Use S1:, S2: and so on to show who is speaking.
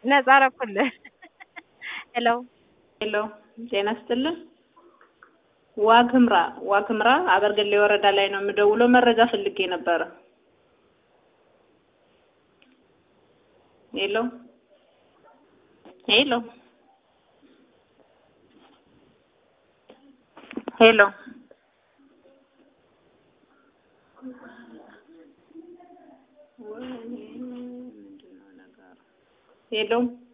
S1: ነጻ አደረኩልህ። ሄሎ
S2: ሄሎ ጤና ይስጥልን። ዋግምራ ዋግምራ አበርገሌ ወረዳ ላይ ነው የምደውለው። መረጃ ፈልጌ ነበረ። ሄሎ ሄሎ ሄሎ ሄሎ